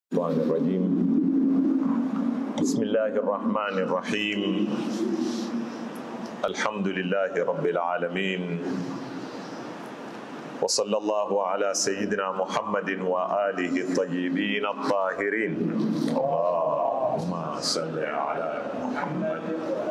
الشيطان الرجيم بسم الله الرحمن الرحيم الحمد لله رب العالمين وصلى الله على سيدنا محمد وآله الطيبين الطاهرين اللهم صل على محمد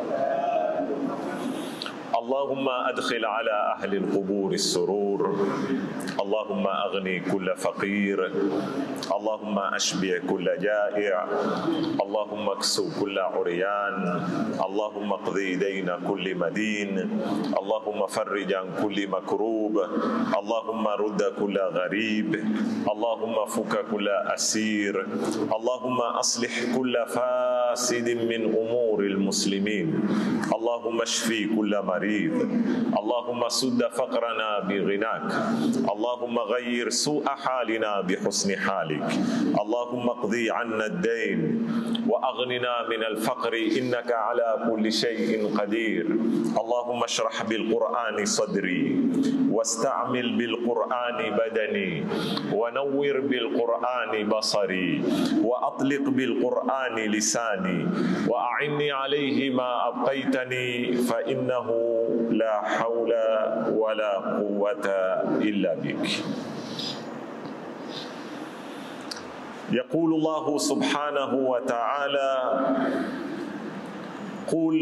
اللهم أدخل على أهل القبور السرور اللهم أغني كل فقير اللهم أشبع كل جائع اللهم اكسو كل عريان اللهم اقضي دين كل مدين اللهم فرج عن كل مكروب اللهم رد كل غريب اللهم فك كل أسير اللهم أصلح كل فاسد من أمور المسلمين اللهم اشفي كل مريض اللهم سد فقرنا بغناك اللهم غير سوء حالنا بحسن حالك اللهم اقضي عنا الدين واغننا من الفقر انك على كل شيء قدير اللهم اشرح بالقران صدري واستعمل بالقران بدني ونور بالقران بصري واطلق بالقران لساني واعني عليه ما ابقيتني فانه لا حول ولا قوه الا بك يقول الله سبحانه وتعالى قل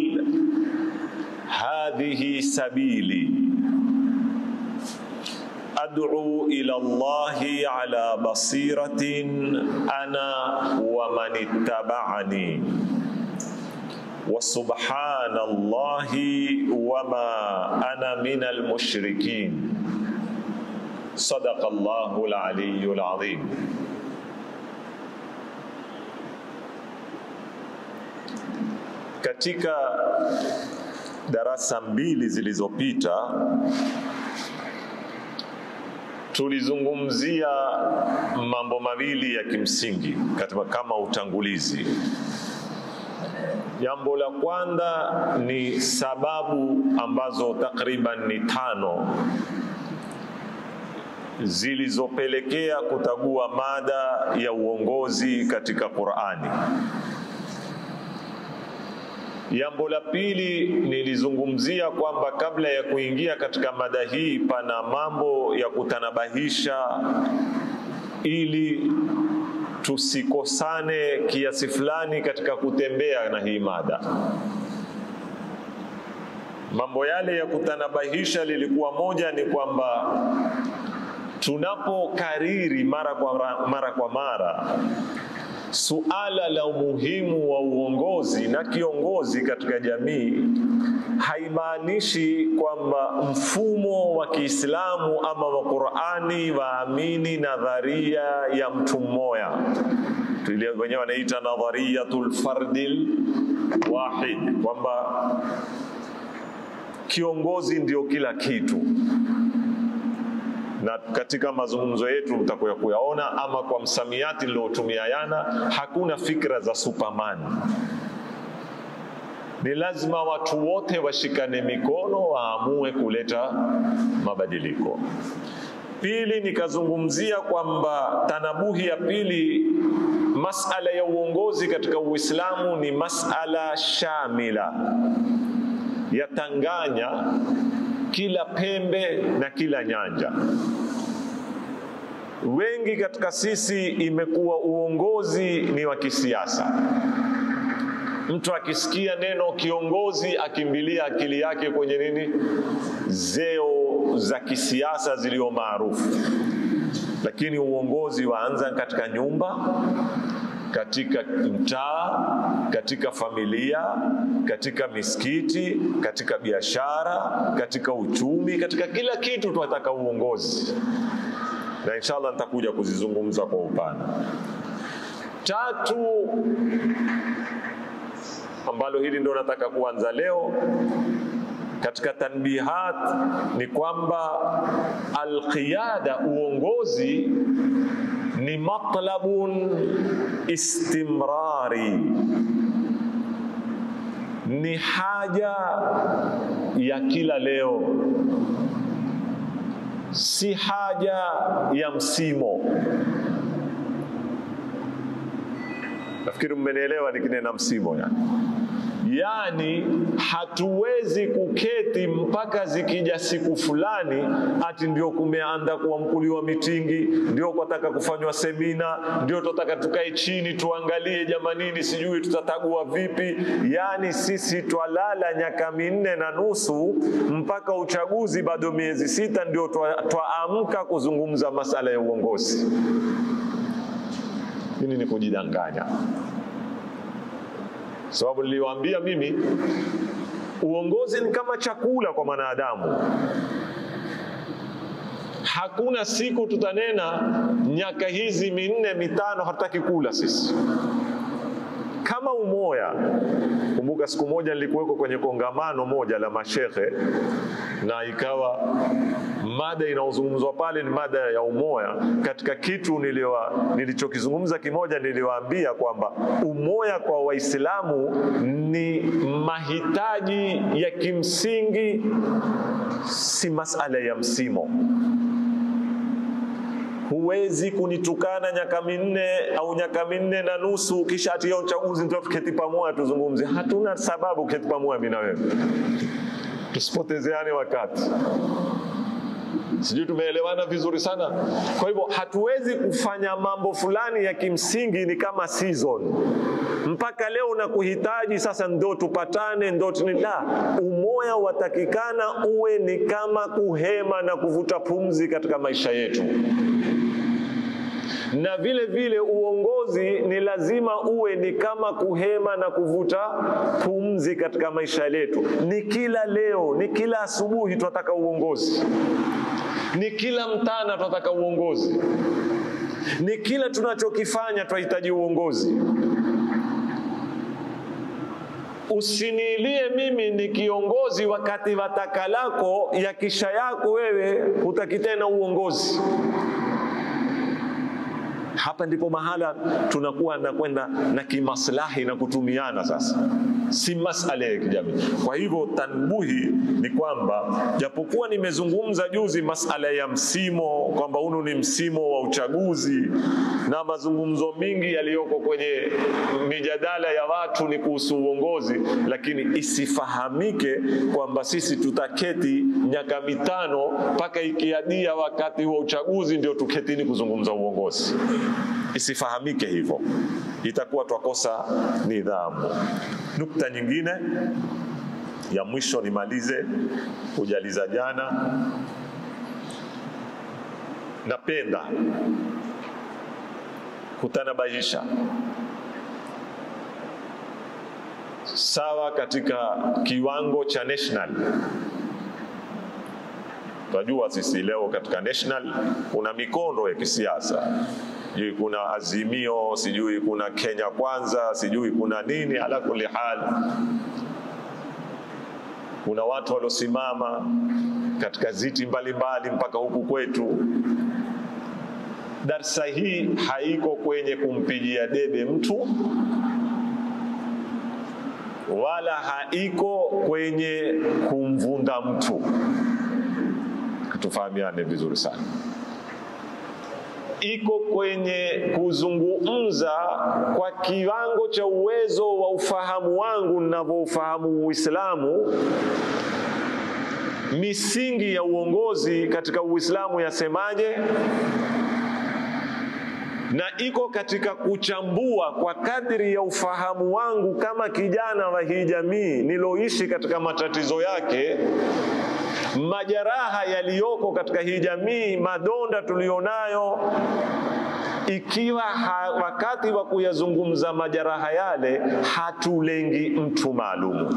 هذه سبيلي ادعو الى الله على بصيره انا ومن اتبعني وسبحان الله وما انا من المشركين صدق الله العلي العظيم katika darasa mbili zilizopita tulizungumzia mambo mawili ya kimsingi katika kama utangulizi jambo la kwanza ni sababu ambazo takriban ni tano zilizopelekea kutagua mada ya uongozi katika Qur'ani. Jambo la pili nilizungumzia kwamba kabla ya kuingia katika mada hii pana mambo ya kutanabahisha ili tusikosane kiasi fulani katika kutembea na hii mada. Mambo yale ya kutanabahisha lilikuwa moja ni kwamba tunapokariri mara kwa mara kwa mara suala la umuhimu wa uongozi na kiongozi katika jamii haimaanishi kwamba mfumo wa Kiislamu ama wa Qur'ani waamini nadharia ya mtu mmoja ile wenyewe wanaita nadhariyatul fardil wahid, kwamba kiongozi ndio kila kitu na katika mazungumzo yetu mtakuya kuyaona, ama kwa msamiati niliotumia yana, hakuna fikra za Superman. Ni lazima watu wote washikane mikono, waamue kuleta mabadiliko. Pili, nikazungumzia kwamba tanabuhi ya pili, masala ya uongozi katika Uislamu ni masala shamila, yatanganya kila pembe na kila nyanja. Wengi katika sisi imekuwa uongozi ni wa kisiasa. Mtu akisikia neno kiongozi akimbilia akili yake kwenye nini? Zeo za kisiasa zilio maarufu, lakini uongozi waanza katika nyumba katika mtaa, katika familia, katika misikiti, katika biashara, katika uchumi, katika kila kitu tunataka uongozi, na inshallah nitakuja kuzizungumza kwa upana. Tatu, ambalo hili ndo nataka kuanza leo katika tanbihat ni kwamba alqiyada, uongozi ni matlabun istimrari, ni haja ya kila leo, si haja ya msimo. Nafikiri mmenielewa nikinena msimo yani. Yaani hatuwezi kuketi mpaka zikija siku fulani ati ndio kumeanza kuamkuliwa mitingi, ndio kwataka kufanywa semina, ndio tunataka tukae chini tuangalie jamanini, sijui tutatagua vipi. Yaani sisi twalala nyaka minne na nusu mpaka uchaguzi bado miezi sita, ndio twaamka kuzungumza masala ya uongozi. Hili ni kujidanganya sababu niliwaambia mimi uongozi ni kama chakula kwa mwanadamu. Hakuna siku tutanena nyaka hizi minne mitano hatutaki kula sisi kama umoya. Kumbuka siku moja nilikuweko kwenye kongamano moja la mashehe, na ikawa mada inayozungumzwa pale ni mada ya umoya. Katika kitu niliwa, nilichokizungumza kimoja, niliwaambia kwamba umoya kwa Waislamu ni mahitaji ya kimsingi, si masala ya msimo. Huwezi kunitukana nyaka minne au nyaka minne na nusu kisha ati ya uchaguzi ndio tuketi pamoja tuzungumze. Hatuna sababu kuketi pamoja mimi na wewe, tusipotezeane wakati. Sijui tumeelewana vizuri sana. Kwa hivyo hatuwezi kufanya mambo fulani ya kimsingi, ni kama season mpaka leo na kuhitaji sasa ndo tupatane ndo la. Umoya watakikana uwe ni kama kuhema na kuvuta pumzi katika maisha yetu na vile vile uongozi ni lazima uwe ni kama kuhema na kuvuta pumzi katika maisha yetu. Ni kila leo, ni kila asubuhi tunataka uongozi, ni kila mtana tunataka uongozi, ni kila tunachokifanya tunahitaji uongozi. Usiniilie mimi ni kiongozi wakati wataka lako ya kisha yako wewe hutaki tena uongozi. Hapa ndipo mahala tunakuwa na kwenda na kimaslahi na kutumiana sasa, si masala ya kijamii. Kwa hivyo tanbuhi ni kwamba japokuwa nimezungumza juzi masala ya msimo, kwamba hunu ni msimo wa uchaguzi na mazungumzo mingi yaliyoko kwenye mijadala ya watu ni kuhusu uongozi, lakini isifahamike kwamba sisi tutaketi nyaka mitano mpaka ikiadia wakati wa uchaguzi ndio tuketini kuzungumza uongozi. Isifahamike hivyo, itakuwa twakosa nidhamu. Nukta nyingine ya mwisho nimalize kujaliza jana, napenda kutanabahisha sawa katika kiwango cha national. Tunajua sisi leo katika national kuna mikondo ya kisiasa sijui kuna Azimio, sijui kuna Kenya Kwanza, sijui kuna nini. Ala kuli hal, kuna watu waliosimama katika ziti mbalimbali mpaka huku kwetu. Darsa hii haiko kwenye kumpigia debe mtu wala haiko kwenye kumvunda mtu. Tufahamiane vizuri sana iko kwenye kuzungumza kwa kiwango cha uwezo wa ufahamu wangu ninavyoufahamu Uislamu, misingi ya uongozi katika Uislamu yasemaje, na iko katika kuchambua kwa kadri ya ufahamu wangu kama kijana wa hii jamii niloishi katika matatizo yake majeraha yaliyoko katika hii jamii, madonda tulionayo, ikiwa ha, wakati wa kuyazungumza majeraha yale hatulengi mtu maalumu.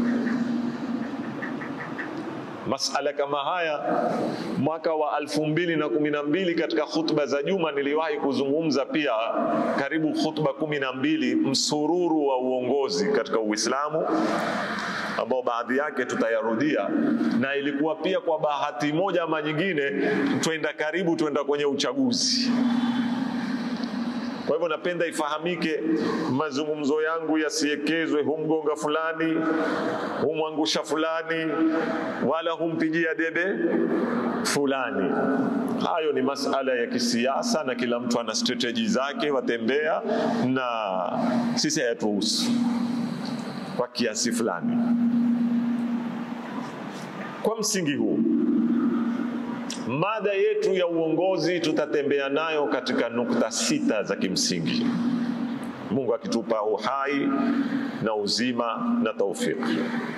Masala kama haya mwaka wa alfu mbili na kumi na mbili katika khutba za juma niliwahi kuzungumza pia karibu khutba kumi na mbili msururu wa uongozi katika Uislamu ambao baadhi yake tutayarudia, na ilikuwa pia kwa bahati moja ama nyingine twenda karibu, twenda kwenye uchaguzi. Kwa hivyo napenda ifahamike, mazungumzo yangu yasiekezwe humgonga fulani, humwangusha fulani, wala humpigia debe fulani. Hayo ni masala ya kisiasa, na kila mtu ana strategy zake, watembea na sisi hayatuhusu kwa kiasi fulani. Kwa msingi huu, mada yetu ya uongozi tutatembea nayo katika nukta sita za kimsingi, Mungu akitupa uhai na uzima na taufiki.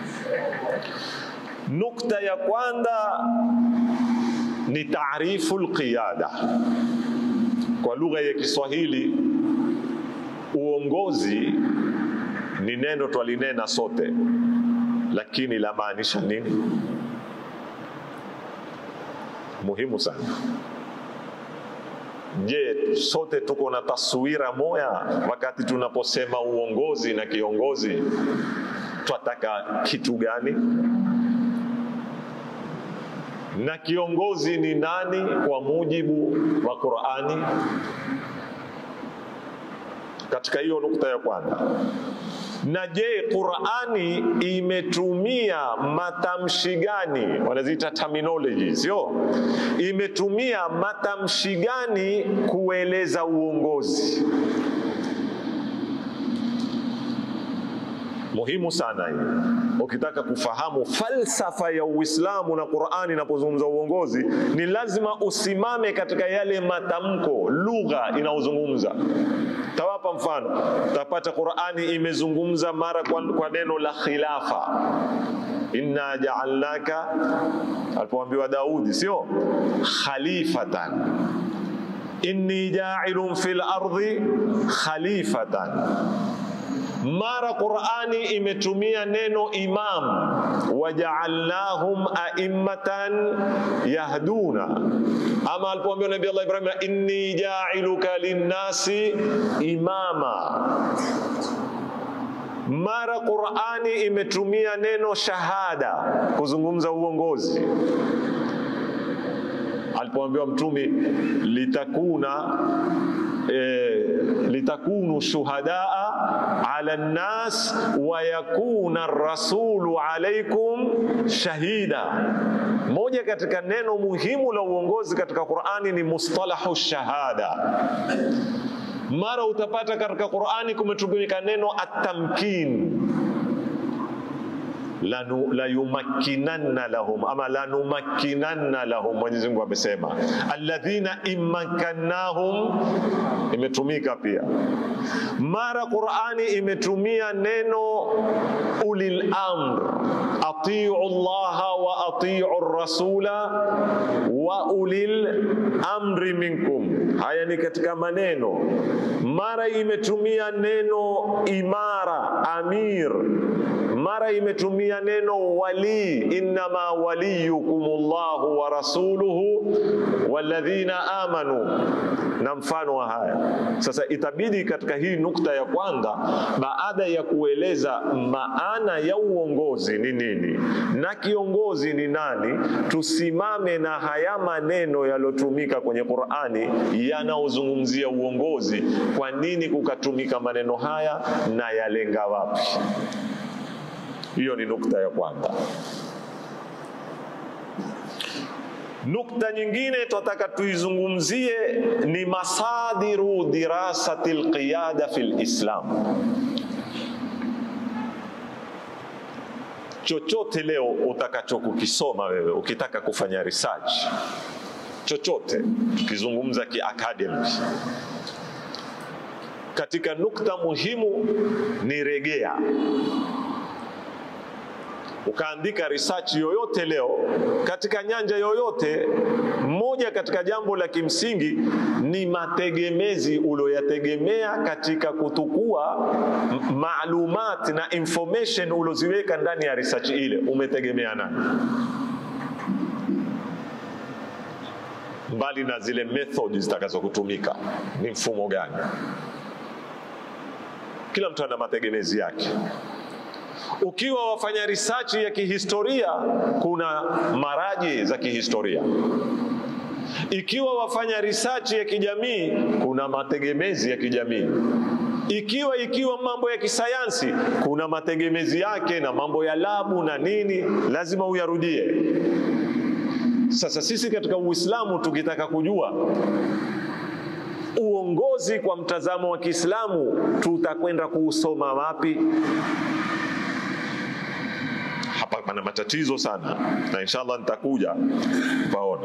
Nukta ya kwanza ni taarifu alqiyada. Kwa lugha ya Kiswahili, uongozi ni neno twalinena sote, lakini la maanisha nini? Muhimu sana. Je, sote tuko na taswira moya wakati tunaposema uongozi na kiongozi? Twataka kitu gani? Na kiongozi ni nani kwa mujibu wa Qur'ani? Katika hiyo nukta ya kwanza. Na je, Qur'ani imetumia matamshi gani? Wanaziita terminology, sio? Imetumia matamshi gani kueleza uongozi? Muhimu sana hii. Ukitaka kufahamu falsafa ya Uislamu na Qur'ani inapozungumza uongozi, ni lazima usimame katika yale matamko, lugha inayozungumza. Tawapa mfano, tapata Qur'ani imezungumza mara kwa, kwa neno la khilafa, inna ja'alnaka, alipoambiwa Daudi, sio khalifatan, inni ja'ilun fil ardi khalifatan mara Qur'ani imetumia neno imam, waja'alnahum a'immatan yahduna. Ama alipoambiwa Nabii Allah Ibrahim, inni ja'iluka linnasi imama. Mara Qur'ani imetumia neno shahada kuzungumza uongozi alipoambiwa Mtume litakuna E, litakunu shuhadaa ala nnas wa yakuna rasulu alaikum shahida. Moja katika neno muhimu la uongozi katika Qur'ani ni mustalahu shahada. Mara utapata katika Qur'ani kumetumika neno atamkin layumakkinanna lahum ama lanumakkinanna lahum. Mwenyezi Mungu amesema alladhina immakkannahum, imetumika pia. Mara Qur'ani imetumia neno ulil amr, atiu llaha wa atiu rasula wa ulil amri minkum. Haya ni katika maneno. Mara imetumia neno imara, amir mara imetumia neno wali, innama waliyukum llahu wa rasuluhu walladhina amanu, na mfano wa haya. Sasa itabidi katika hii nukta ya kwanza, baada ya kueleza maana ya uongozi ni nini na kiongozi ni nani, tusimame na haya maneno yaliyotumika kwenye Qur'ani yanaozungumzia uongozi. Kwa nini kukatumika maneno haya na yalenga wapi? Hiyo ni nukta ya kwanza. Nukta nyingine tunataka tuizungumzie ni masadiru dirasati alqiyada fi lislam. Chochote leo utakachokukisoma wewe ukitaka kufanya research chochote, tukizungumza kiacademic, katika nukta muhimu ni regea ukaandika research yoyote leo katika nyanja yoyote, moja katika jambo la kimsingi ni mategemezi ulioyategemea katika kutukua maalumat na information ulioziweka ndani ya research ile, umetegemea nani? Mbali na zile method zitakazokutumika, ni mfumo gani? Kila mtu ana mategemezi yake. Ukiwa wafanya research ya kihistoria, kuna maraji za kihistoria. Ikiwa wafanya research ya kijamii, kuna mategemezi ya kijamii. Ikiwa ikiwa mambo ya kisayansi, kuna mategemezi yake na mambo ya labu na nini, lazima uyarudie. Sasa sisi katika Uislamu tukitaka kujua uongozi kwa mtazamo wa Kiislamu tutakwenda kuusoma wapi? Hapa pana matatizo sana, na inshallah nitakuja paona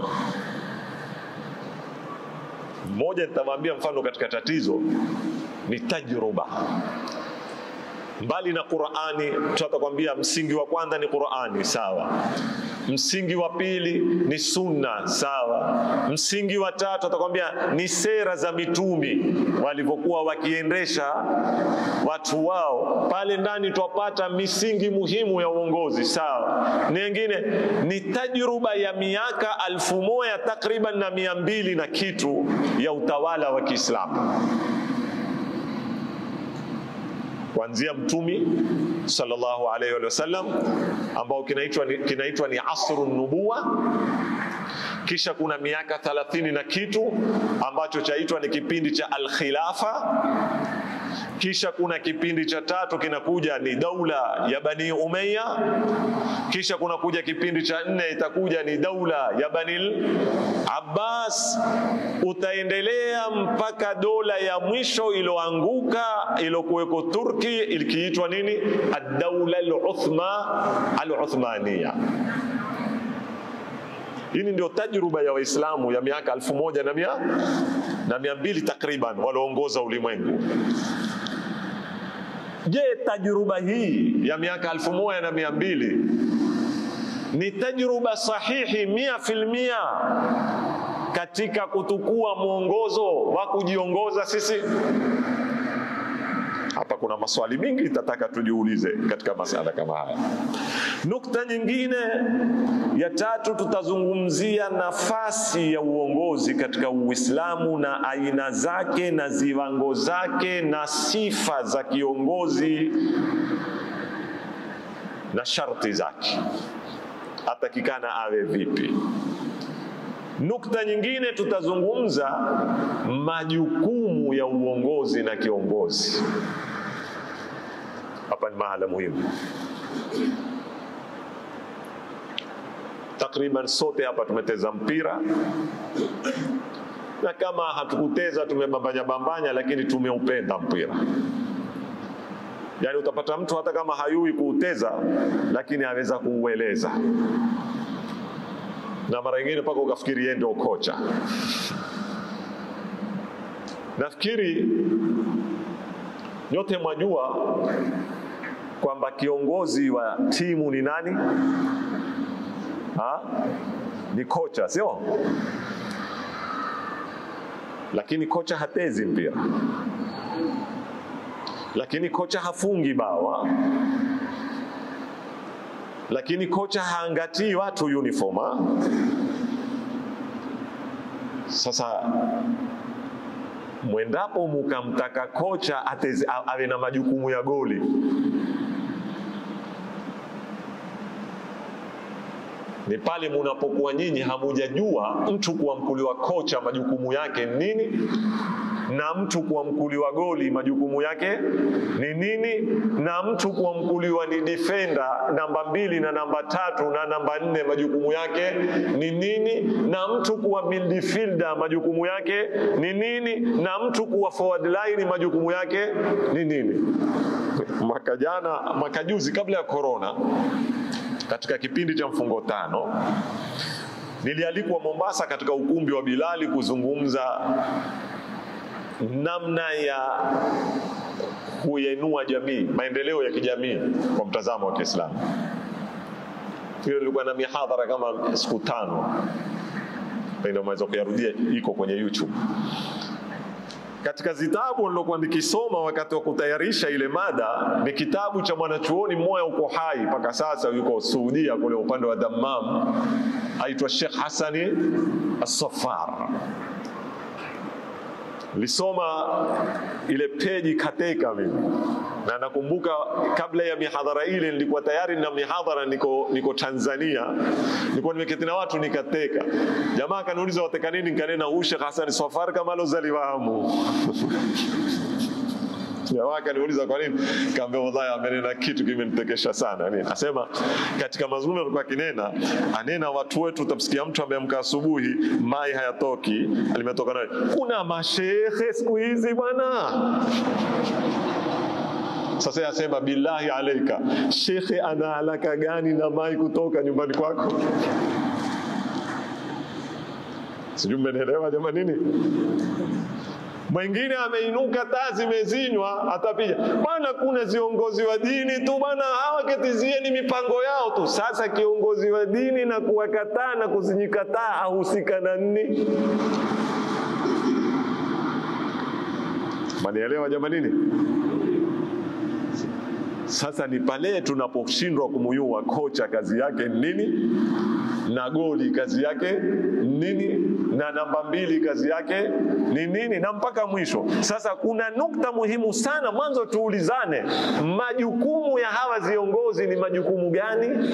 mmoja. Nitawaambia mfano katika tatizo ni tajruba mbali na Qur'ani, tutakwambia msingi wa kwanza ni Qur'ani, sawa. Msingi wa pili ni sunna, sawa. Msingi wa tatu atakwambia ni sera za mitumi walivyokuwa wakiendesha watu wao. Pale ndani twapata misingi muhimu ya uongozi, sawa. Nyingine ni tajruba ya miaka alfu moja takriban na mia mbili na kitu ya utawala wa Kiislamu kuanzia mtumi sallallahu alaihi wa sallam ambao kinaitwa ni, kinaitwa ni asru nubuwa. Kisha kuna miaka thalathini na kitu ambacho chaitwa ni kipindi cha alkhilafa. Kisha kuna kipindi cha tatu kinakuja ni daula ya Bani Umayya. Kisha kuna kuja kipindi cha nne itakuja ni daula ya Bani Abbas. Utaendelea mpaka dola ya mwisho iloanguka ilokuweko Turki ikiitwa nini? Ad-daula al-Uthma al-Uthmaniya. Hii ndio tajruba ya Waislamu ya miaka elfu moja na mia na mia mbili takriban walioongoza ulimwengu. Je, tajruba hii ya miaka elfu moja na mia mbili ni tajruba sahihi mia filmia katika kutukua mwongozo wa kujiongoza sisi? Hapa kuna maswali mingi itataka tujiulize katika masala kama haya. Nukta nyingine ya tatu, tutazungumzia nafasi ya uongozi katika Uislamu na aina zake na ziwango zake na sifa za kiongozi na sharti zake, atakikana awe vipi. Nukta nyingine tutazungumza majukumu ya uongozi na kiongozi. Hapa ni mahala muhimu. Takriban sote hapa tumeteza mpira na kama hatukuteza tumebambanya bambanya, lakini tumeupenda mpira. Yaani utapata mtu hata kama hayui kuuteza, lakini aweza kuueleza na mara nyingine mpaka ukafikiri yeye ndio kocha. Nafikiri nyote mwajua kwamba kiongozi wa timu ni nani? Ha? Ni kocha, sio? Lakini kocha hatezi mpira, lakini kocha hafungi bawa lakini kocha haangatii watu uniform. Sasa mwendapo mukamtaka kocha ateze, awe na majukumu ya goli, ni pale munapokuwa nyinyi hamujajua mtu kuamkuliwa kocha majukumu yake nini na mtu kuamkuliwa goli majukumu yake ni nini, na mtu kuamkuliwa ni defender namba mbili na namba tatu na namba nne majukumu yake ni nini, na mtu kuwa midfielder majukumu yake ni nini, na mtu kuwa forward line majukumu yake ni nini. Mwaka jana, mwaka juzi, kabla ya corona, katika kipindi cha mfungo tano nilialikwa Mombasa katika ukumbi wa Bilali kuzungumza namna ya kuyainua jamii, maendeleo ya kijamii kwa mtazamo wa Kiislamu. Hiyo ilikuwa na mihadhara kama siku tano, pengine unaweza kuyarudia, iko kwenye YouTube. Katika zitabu nilokuwa nikisoma wakati wa kutayarisha ile mada ni kitabu cha mwanachuoni mmoja uko hai mpaka sasa, yuko Saudia kule upande wa Dammam, aitwa Sheikh Hasani As-Saffar lisoma ile peji kateka mimi na nakumbuka kabla ya mihadhara ile nilikuwa tayari na mihadhara niko, niko Tanzania nilikuwa nimeketi na watu nikateka. Jamaa akaniuliza wateka nini, nikanena huu Sheikh Hassan Safar kama alozaliwamu Jamaa akaniuliza kwa nini, kaambia wallahi, amenena kitu kimenitekesha sana. Nini? Asema katika mazungumzo alikuwa akinena, anena watu wetu, utamsikia mtu ameamka asubuhi, mai hayatoki, alimetoka nayo. Kuna mashehe siku hizi bwana. Sasa yasema billahi alaika, shekhe ana haraka gani na mai kutoka nyumbani kwako? Sijui mmenielewa jamani nini? Mwingine ameinuka, taa zimezinywa, atapiga bwana. Kuna viongozi wa dini tu bwana, hawa ketizieni mipango yao tu. Sasa kiongozi wa dini na kuwakataa na kuzinyikataa ahusika na nini? Manielewa jamani nini? Sasa ni pale tunaposhindwa kumuyua kocha kazi yake nini, na goli kazi yake nini, na namba mbili kazi yake ni nini, na mpaka mwisho. Sasa kuna nukta muhimu sana, mwanzo tuulizane, majukumu ya hawa viongozi ni majukumu gani?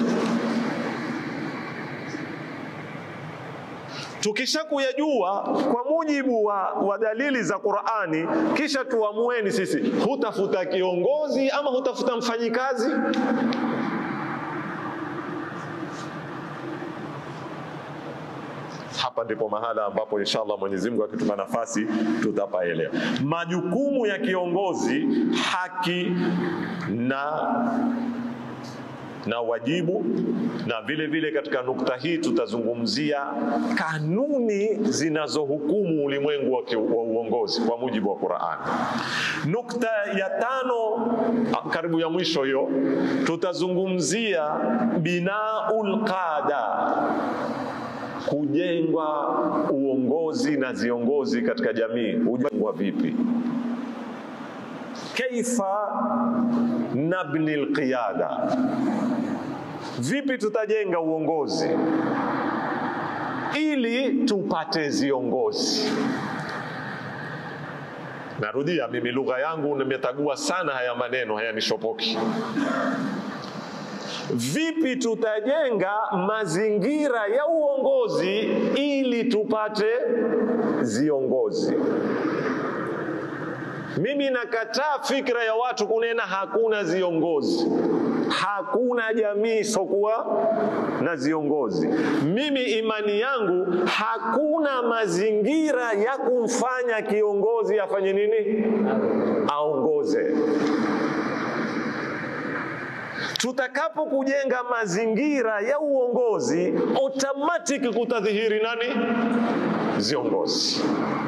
Tukisha kuyajua kwa mujibu wa, wa dalili za Qur'ani, kisha tuamueni sisi, hutafuta kiongozi ama hutafuta mfanyikazi? Hapa ndipo mahala ambapo inshallah Mwenyezi Mungu akitupa nafasi tutapaelewa majukumu ya kiongozi, haki na na wajibu na vile vile, katika nukta hii tutazungumzia kanuni zinazohukumu ulimwengu wa, wa uongozi kwa mujibu wa Qur'an. Nukta ya tano, karibu ya mwisho hiyo, tutazungumzia binaul qada, kujengwa uongozi na viongozi katika jamii hujengwa vipi? Kaifa nabni alqiyada, vipi tutajenga uongozi ili tupate viongozi. Narudia, mimi lugha yangu nimetagua sana haya maneno, hayanishopoki. Vipi tutajenga mazingira ya uongozi ili tupate viongozi? Mimi nakataa fikra ya watu kunena hakuna viongozi, hakuna jamii isokuwa na viongozi. Mimi imani yangu hakuna mazingira ya kumfanya kiongozi afanye nini? Aongoze. Tutakapo kujenga mazingira ya uongozi, automatic kutadhihiri nani? Viongozi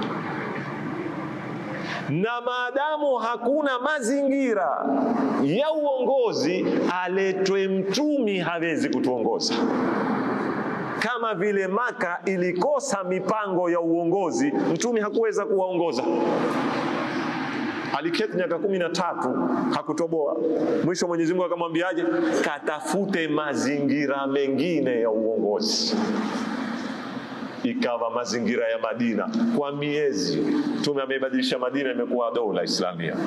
na maadamu hakuna mazingira ya uongozi, aletwe mtumi hawezi kutuongoza. Kama vile Maka ilikosa mipango ya uongozi, mtumi hakuweza kuwaongoza. Aliketi miaka kumi na tatu hakutoboa. Mwisho Mwenyezi Mungu akamwambiaje? Katafute mazingira mengine ya uongozi ikawa mazingira ya Madina kwa miezi. Mtume ameibadilisha Madina, imekuwa dola Islamia,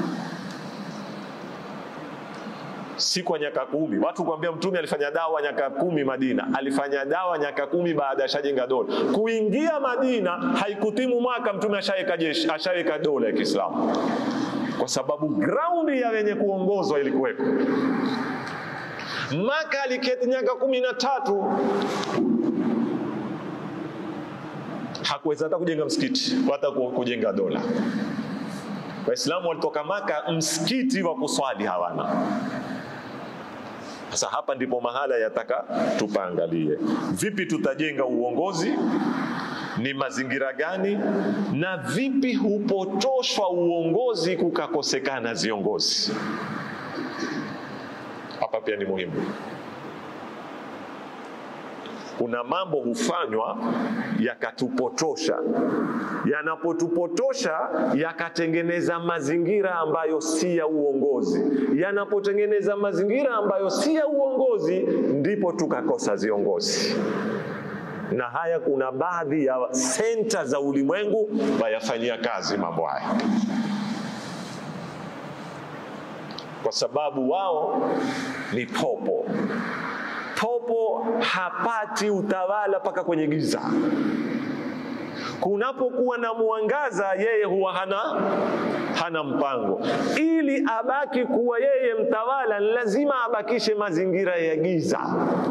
si kwa nyaka kumi. Watu kuambia mtume alifanya dawa nyaka kumi Madina, alifanya dawa nyaka kumi baada ya shajenga dola. Kuingia Madina haikutimu mwaka, mtume ashaweka jeshi, ashaweka dola ya Kiislamu, kwa sababu graundi ya wenye kuongozwa ilikuweko. Maka aliketi nyaka kumi na tatu hakuweza hata kujenga msikiti hata kujenga dola. Waislamu walitoka Maka, msikiti wa kuswali hawana. Sasa hapa ndipo mahala yataka tupaangalie, vipi tutajenga uongozi, ni mazingira gani, na vipi hupotoshwa uongozi kukakosekana viongozi. Hapa pia ni muhimu kuna mambo hufanywa yakatupotosha, yanapotupotosha yakatengeneza mazingira ambayo si ya uongozi, yanapotengeneza mazingira ambayo si ya uongozi, ndipo tukakosa viongozi. Na haya kuna baadhi ya senta za ulimwengu wayafanyia kazi mambo haya, kwa sababu wao ni popo popo hapati utawala mpaka kwenye giza. Kunapokuwa na mwangaza, yeye huwa hana hana mpango. Ili abaki kuwa yeye mtawala, lazima abakishe mazingira ya giza.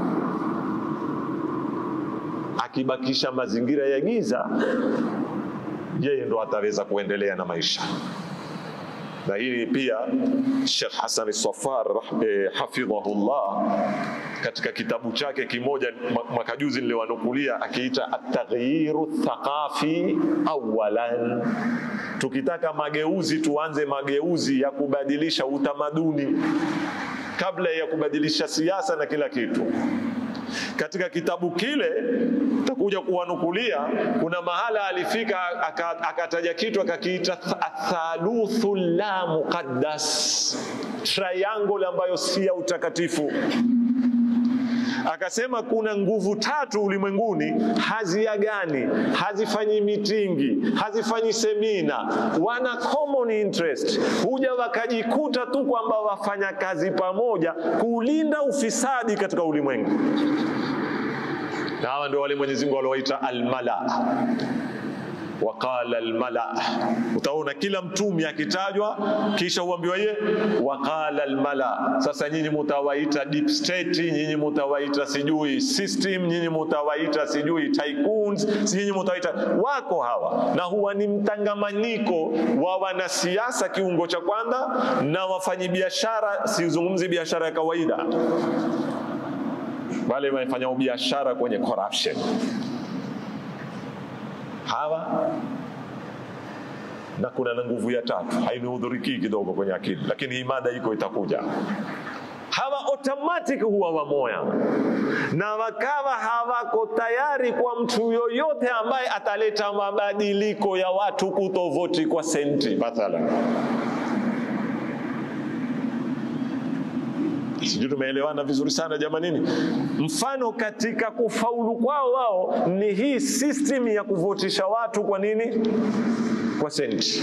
Akibakisha mazingira ya giza, yeye ndo ataweza kuendelea na maisha na hili pia Sheikh Hassan Safar eh, hafidhahullah katika kitabu chake kimoja mwaka juzi niliwanukulia akiita at-taghyiru thaqafi awalan. Tukitaka mageuzi, tuanze mageuzi ya kubadilisha utamaduni kabla ya kubadilisha siasa na kila kitu. Katika kitabu kile takuja kuwanukulia, kuna mahala alifika akataja kitu akakiita athaluthu la muqaddas, triangle ambayo si ya utakatifu. Akasema kuna nguvu tatu ulimwenguni haziagani, hazifanyi mitingi, hazifanyi semina, wana common interest, huja wakajikuta tu kwamba wafanya kazi pamoja kulinda ufisadi katika ulimwengu, na hawa ndio wale Mwenyezi Mungu waliowaita almala waqala almala. Utaona kila mtumi akitajwa, kisha huambiwa ye waqala almala. Sasa nyinyi mutawaita deep state, nyinyi mutawaita sijui system, nyinyi mutawaita sijui tycoons, nyinyi mutawaita wako hawa, na huwa ni mtangamanyiko wa wanasiasa kiungo cha kwanza na wafanyibiashara. Sizungumzi biashara ya kawaida, wale wanafanya biashara kwenye corruption hawa na kuna na nguvu ya tatu hainihudhurikii kidogo kwenye akili, lakini hii mada iko itakuja. Hawa automatic huwa wamoya na wakawa hawako tayari kwa mtu yoyote ambaye ataleta mabadiliko ya watu kutovoti kwa senti mathalan. Sijui tumeelewana vizuri sana jamanini. Mfano katika kufaulu kwao wao ni hii system ya kuvotisha watu. Kwa nini? Kwa senti.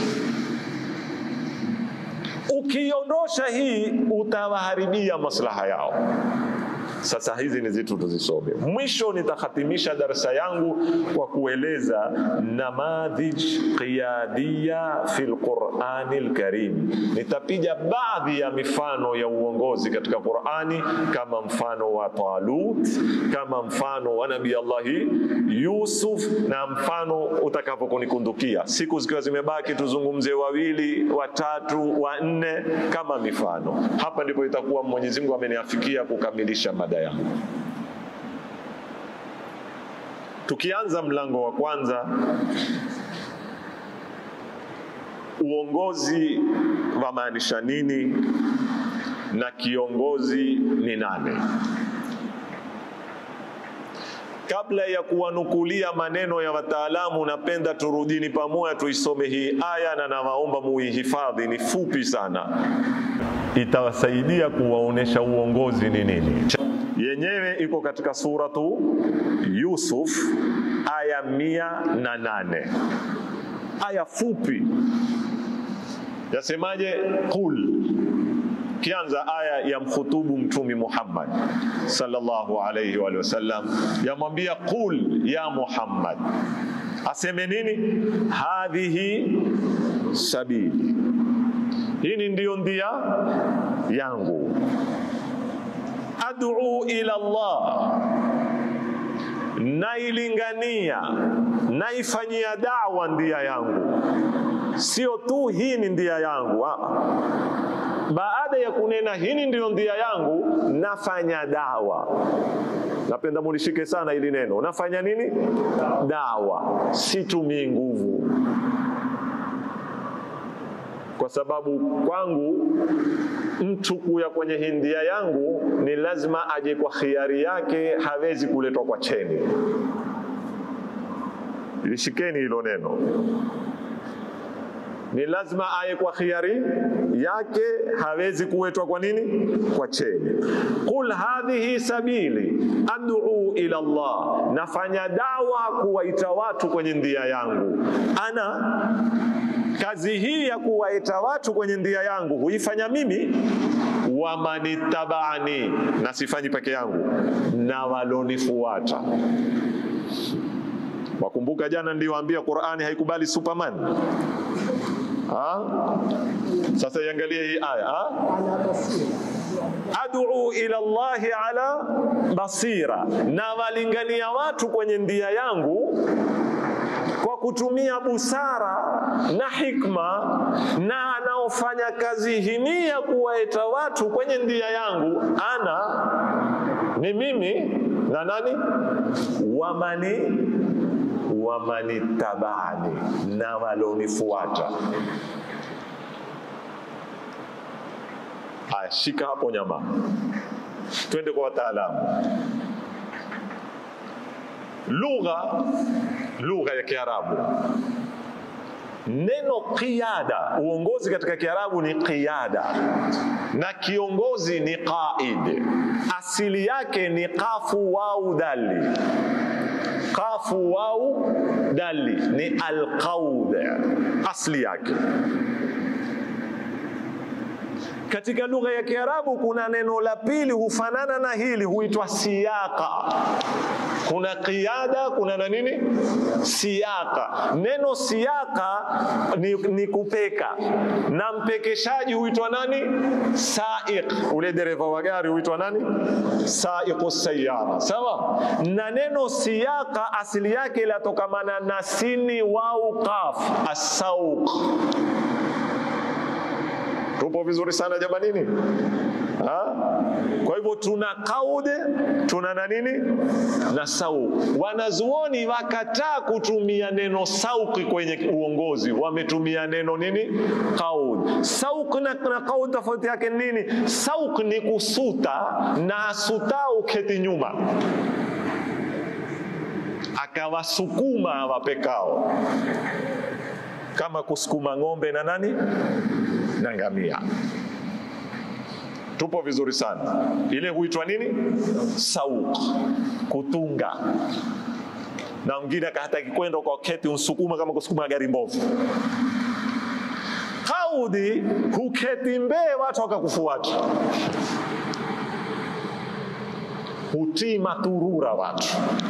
Ukiondosha hii utawaharibia maslaha yao. Sasa hizi ni zitu tuzisome. Mwisho nitakhatimisha darasa yangu kwa kueleza namadhij qiyadiya fi lqurani lkarim. Nitapiga baadhi ya mifano ya uongozi katika Qurani, kama mfano wa Talut, kama mfano wa Nabii Allahi Yusuf, na mfano utakapokunikundukia. Siku zikiwa zimebaki, tuzungumze wawili, watatu, wanne kama mifano. Hapa ndipo itakuwa Mwenyezi Mungu ameniafikia kukamilisha mada yangu. Tukianza mlango wa kwanza, uongozi wamaanisha nini na kiongozi ni nani? Kabla ya kuwanukulia maneno ya wataalamu, napenda turudini pamoja tuisome hii aya, na nawaomba muihifadhi, ni fupi sana, itawasaidia kuwaonesha uongozi ni nini yenyewe iko katika suratu Yusuf aya mia na nane aya fupi yasemaje? Qul, kianza aya ya mkhutubu Mtumi Muhammad sallallahu alayhi wa sallam, yamwambia qul ya Muhammad, aseme nini? Hadhihi sabili, hii ndiyo ndia yangu ad'u ila Allah, nailingania naifanyia dawa ndia yangu. Sio tu hii ni ndia yangu, baada ya kunena hii ndiyo ndia yangu, nafanya dawa. Napenda mulishike sana hili neno, nafanya nini? Dawa, situmii nguvu kwa sababu kwangu mtu kuya kwenye hindia yangu ni lazima aje kwa khiari yake, hawezi kuletwa kwa cheni. Lishikeni hilo neno, ni lazima aye kwa khiari yake, hawezi kuwetwa kwa nini? Kwa cheni. Qul hadhihi sabili ad'u ila Allah, nafanya dawa kuwaita watu kwenye ndia yangu. Ana kazi hii ya kuwaita watu kwenye ndia yangu huifanya mimi, wamanitabani, na sifanyi peke yangu, na walonifuata. Wakumbuka jana niliwaambia Qur'ani haikubali superman ha? Sasa iangalie hii aya ha? على بصيرة ad'u ila Allahi ala basira, na walingania watu kwenye ndia yangu kwa kutumia busara na hikma, na anaofanya kazi hii ya kuwaita watu kwenye ndia yangu, ana ni mimi na nani, wamani wamanitabani, na walonifuata. Haya, shika hapo nyama, twende kwa wataalamu. Lugha, lugha ya Kiarabu, neno qiyada, uongozi katika Kiarabu ni qiyada, na kiongozi ni qaid. Asili yake ni kafu wau dali, kafu wau dali ni alqaud, asli yake katika lugha ya Kiarabu kuna neno la pili hufanana na hili, huitwa siyaka. Kuna qiyada, kuna na nini siyaka. Neno siyaka ni, ni kupeka, na mpekeshaji huitwa nani? Saiq. Ule dereva wa gari huitwa nani? Saiqu sayara, sawa. Na neno siyaka asili yake ilatokamana na sini wau qaf, asauq Tupo vizuri sana jamanini ha? Kwa hivyo tuna kaude tuna na nini na sauq. Wanazuoni wakataa kutumia neno sauqi kwenye uongozi, wametumia neno nini qaud. Sauq na, na qaud tofauti yake nini? Sauq ni kusuta na suta uketi nyuma akawasukuma wapekao kama kusukuma ng'ombe na nani na ngamia. Tupo vizuri sana. Ile huitwa nini? Sauq, kutunga. Na mwingine hataki kwenda kwa keti unsukuma kama kusukuma gari mbovu. Kaudi huketi mbee watu wakakufuata, hutii maturura watu.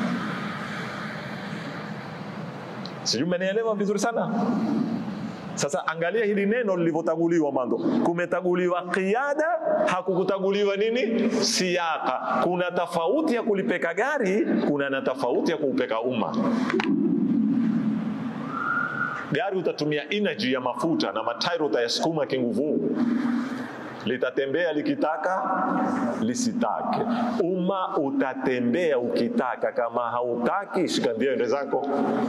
Sijui mmenielewa vizuri sana. Sasa angalia hili neno lilivyotaguliwa mwanzo, kumetaguliwa qiyada, hakukutaguliwa nini siyaka. Kuna tofauti ya kulipeka gari, kuna na tofauti ya kuupeka umma. Gari utatumia energy ya mafuta na matairi utayasukuma kinguvu, litatembea likitaka lisitake. Umma utatembea ukitaka, kama hautaki shika ndio ende zako.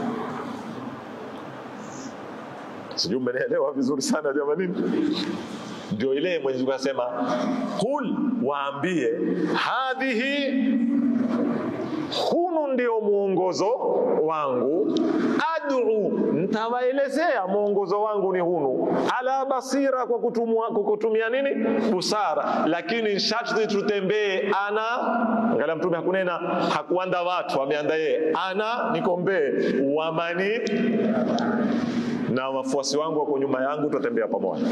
Sijui mmenielewa vizuri sana jamanini. Ndio ile Mwenyezi Mungu asema, kul, waambie hadhihi, hunu ndio mwongozo wangu, adu, ntawaelezea mwongozo wangu ni hunu, ala basira, kwa kutumua, kwa kutumia nini busara, lakini sharti tutembee ana. Angalia Mtume hakunena hakuanda watu, ameanda yeye, ana nikombee wamani na wafuasi wangu wako nyuma yangu, tutatembea pamoja.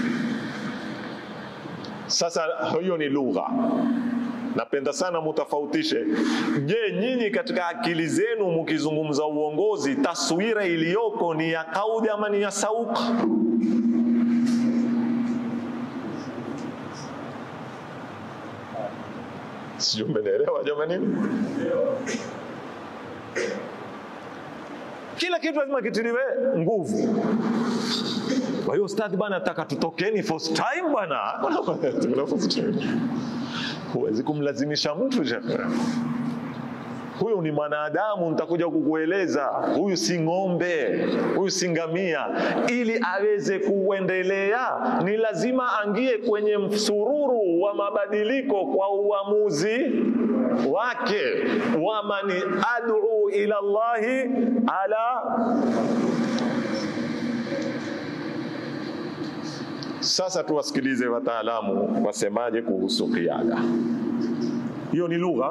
Sasa hiyo ni lugha. Napenda sana mutafautishe. Je, nyinyi katika akili zenu mkizungumza uongozi, taswira iliyoko ni ya kaudi ama ni ya sauq? Sijui mmenielewa jamanini. Kila kitu lazima kitiliwe nguvu. Kwa hiyo ustadhi bwana, nataka tutokeni first time bwana. Huwezi kumlazimisha mtu shekhe. Huyu ni mwanadamu, nitakuja kukueleza. Huyu si ng'ombe, huyu si ngamia. Ili aweze kuendelea, ni lazima angie kwenye msururu wa mabadiliko kwa uamuzi wake. Wamani ad'u ila Allahi ala Sasa tuwasikilize wataalamu wasemaje kuhusu kiada. Hiyo ni lugha,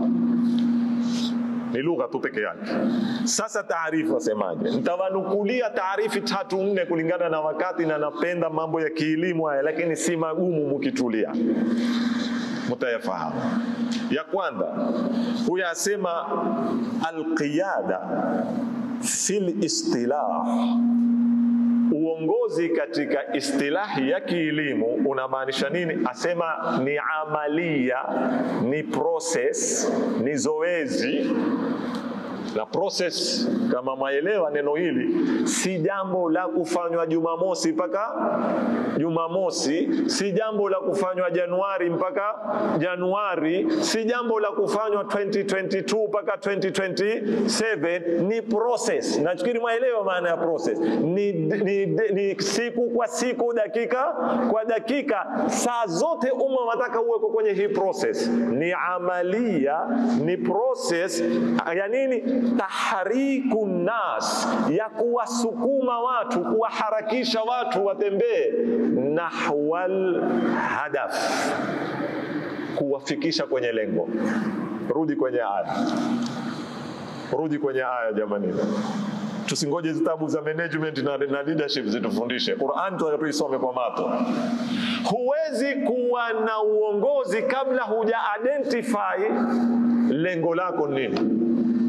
ni lugha tu peke yake. Sasa taarifu wasemaje? Nitawanukulia taarifi tatu nne kulingana na wakati, na napenda mambo ya kielimu haya, lakini si magumu mukitulia mutayafahamu. Ya kwanza huyu asema alqiyada fil istilah uongozi katika istilahi ya kielimu unamaanisha nini? Asema ni amalia, ni process, ni zoezi na process kama maelewa neno hili si jambo la kufanywa Jumamosi mpaka Jumamosi, si jambo la kufanywa Januari mpaka Januari, si jambo la kufanywa 2022 mpaka 2027. Ni process. Nafikiri maelewa maana ya process ni, ni, ni siku kwa siku, dakika kwa dakika, saa zote umma wataka uweko kwenye hii process. Ni amalia, ni process ya nini? tahriku nas, ya kuwasukuma watu, kuwaharakisha watu watembee nahwal hadaf, kuwafikisha kwenye lengo. Rudi kwenye aya, rudi kwenye aya jamani. Tusingoje zitabu za management na, na leadership zitufundishe. Qur'an tunataka tuisome kwa mato. Huwezi kuwa na uongozi kabla huja identify lengo lako nini.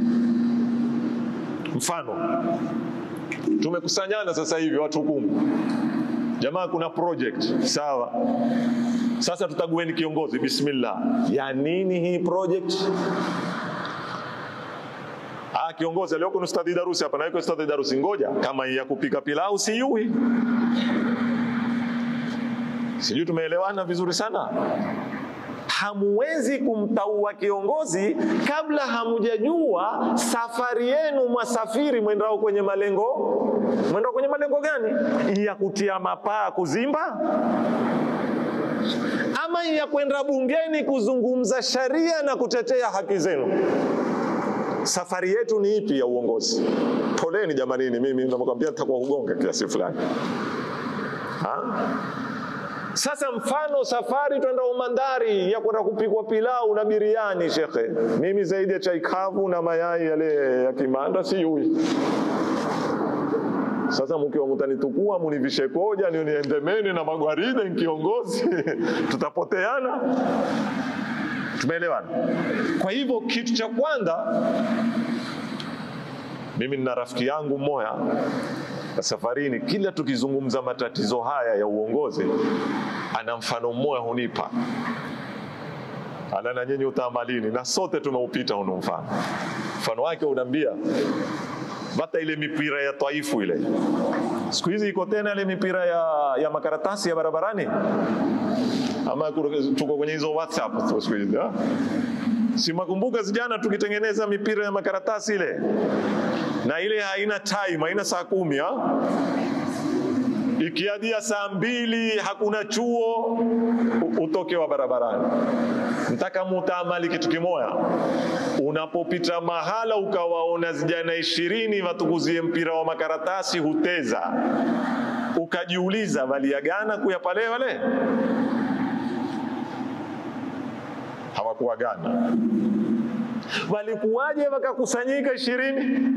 Mfano, tumekusanyana sasa hivi watu kumi, jamaa, kuna project sawa. Sasa tutagueni kiongozi, bismillah. Ya nini hii project? Ah, kiongozi alioko ni Ustadhi Darusi hapa, na yuko Ustadhi Darusi. Ngoja, kama ya kupika pilau sijui, sijui. Tumeelewana vizuri sana hamuwezi kumtaua kiongozi kabla hamujajua safari yenu mwasafiri mwendao kwenye malengo mwendao kwenye malengo gani ya kutia mapaa kuzimba ama ya kwenda bungeni kuzungumza sharia na kutetea haki zenu safari yetu ni ipi ya uongozi poleni jamanini mimi nakwambia nitakuwa kugonga kiasi fulani ha? Sasa mfano safari twenda Umandari ya kwenda kupikwa pilau na biriani, shekhe, mimi zaidi ya chai kavu na mayai yale ya kimanda siyui. Sasa mkiwa mutanitukua munivishe koja niendemeni na magwaride nkiongozi tutapoteana. Tumeelewana? Kwa hivyo kitu cha kwanza, mimi nina rafiki yangu mmoja safarini, kila tukizungumza matatizo haya ya uongozi, ana mfano mmoja hunipa, ana na nyinyi utamalini, na sote tumeupita huno mfano. Mfano wake unaambia bata ile mipira ya Taifu ile, siku hizi iko tena ile mipira ya, ya makaratasi ya barabarani, ama tuko kwenye hizo WhatsApp siku hizi si makumbuka zijana tukitengeneza mipira ya makaratasi ile na ile haina time, haina saa kumi ha? Ikiadia saa mbili hakuna chuo, utoke wa barabarani. Nataka mutaamali kitu kimoya, unapopita mahala ukawaona vijana ishirini watukuzie mpira wa makaratasi huteza, ukajiuliza waliagana kuyapale wale hawakuagana, walikuwaje wakakusanyika ishirini?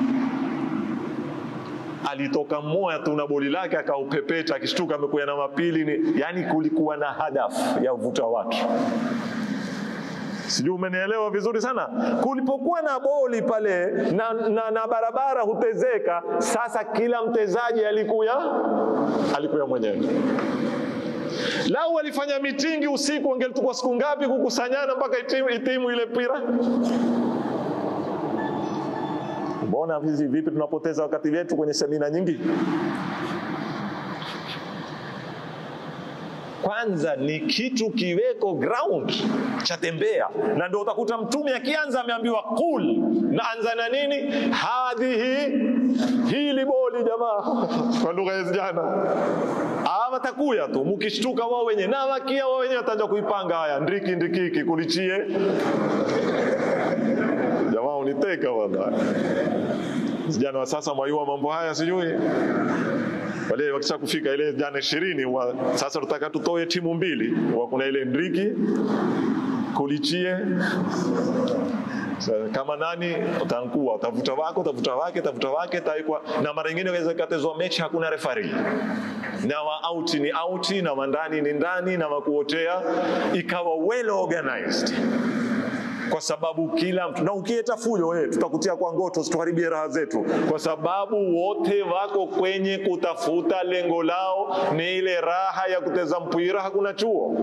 alitoka mmoja tu na boli lake akaupepeta, akishtuka amekuya na mapili ni, yani kulikuwa na hadafu ya kuvuta watu. Sijui umenielewa vizuri sana. Kulipokuwa na boli pale na, na, na barabara hutezeka, sasa kila mtezaji alikuya alikuya mwenyewe. Lau walifanya mitingi usiku, wangelikuwa siku ngapi kukusanyana mpaka itimu, itimu ile pira? Mbona hizi vipi tunapoteza wakati wetu kwenye semina nyingi? Kwanza ni kitu kiweko ground cha tembea, na ndio utakuta Mtume akianza ameambiwa kul, na anza na nini? Hadhihi, hili boli jamaa, kwa lugha ya vijana watakuya tu, mkishtuka wao wenye na wakia wao wenye wataanza kuipanga haya, ndiki ndikiki kulichie jamaa uniteka bwana. Vijana wa sasa mwayua mambo haya sijui wale wakisha kufika ile jana ishirini wa, sasa tutaka tutoe timu mbili wa kuna ile ndriki kulichie So, kama nani utankua utavuta wako utavuta wake utavuta wake taikwa na mara nyingine inaweza katezwa mechi hakuna refari na wa out ni out na wa ndani ni ndani na wakuotea ikawa well organized kwa sababu kila mtu na ukieta fujo wewe, tutakutia kwa ngoto, situharibie raha zetu, kwa sababu wote wako kwenye kutafuta lengo lao ni ile raha ya kuteza mpira, hakuna chuo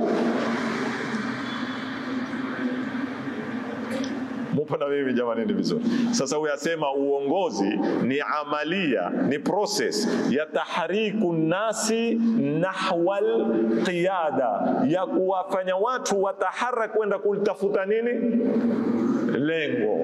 mupo na mimi jamani, ni vizuri. Sasa huyu asema uongozi ni amalia, ni process ya tahriku nasi nahwal qiyada, ya kuwafanya watu wataharak kwenda kulitafuta nini lengo.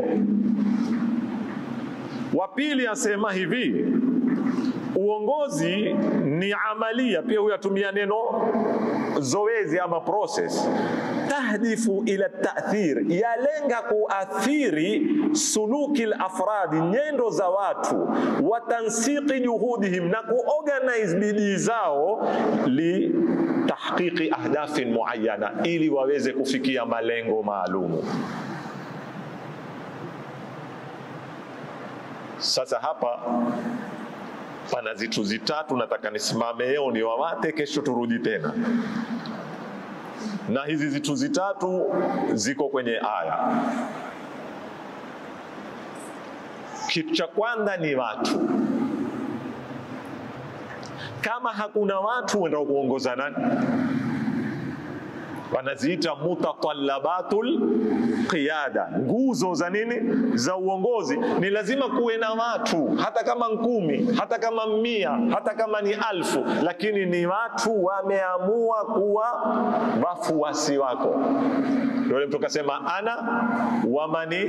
Wa pili asema hivi uongozi ni amalia, pia huyu atumia neno zoezi ama process tahdifu ila tathir, yalenga kuathiri suluki lafradi, nyendo za watu, wa tansiki juhudihim, na kuorganize bidii zao li tahqiqi ahdafin muayana, ili waweze kufikia malengo maalumu. Sasa hapa pana zitu zitatu nataka nisimame leo niwawate, kesho turudi tena na hizi zitu zitatu ziko kwenye aya. Kitu cha kwanza ni watu. Kama hakuna watu, wenda kuongoza nani? Wanaziita mutatalabatul qiyada, nguzo za nini? Za uongozi. Ni lazima kuwe na watu, hata kama nkumi, hata kama mia, hata kama ni alfu, lakini ni watu wameamua kuwa wafuasi wako. Ndio mtu kasema ana wamani.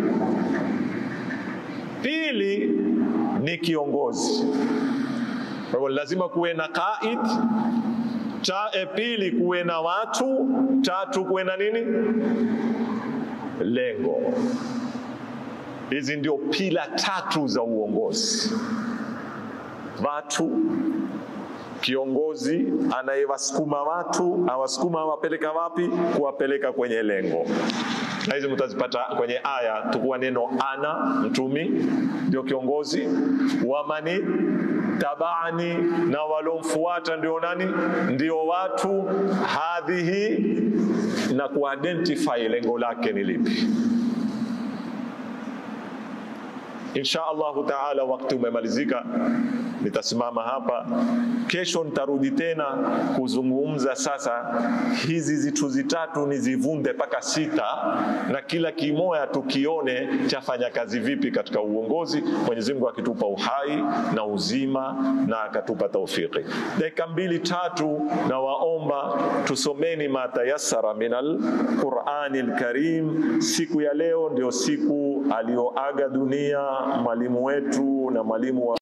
Pili ni kiongozi, kwa hivyo lazima kuwe na qaid cha e, pili kuwe na watu, tatu kuwe na nini, lengo. Hizi ndio pila tatu za uongozi: watu, kiongozi anayewasukuma watu, awasukuma awapeleka wapi? Kuwapeleka kwenye lengo. Na hizi mtazipata kwenye aya, tukuwa neno ana, mtumi ndio kiongozi, wamani tabaani na walomfuata ndio nani? Ndio watu. Hadhihi na kuidentify lengo lake ni lipi. Insha Allahu taala, wakati umemalizika, nitasimama hapa. Kesho nitarudi tena kuzungumza sasa, hizi zitu zitatu nizivunde mpaka sita, na kila kimoya tukione chafanya kazi vipi katika uongozi. Mwenyezi Mungu akitupa uhai na uzima na akatupa taufiki. Dakika mbili tatu, na waomba tusomeni matayasara minal Qurani lkarim. Siku ya leo ndio siku aliyoaga dunia mwalimu wetu na mwalimu wa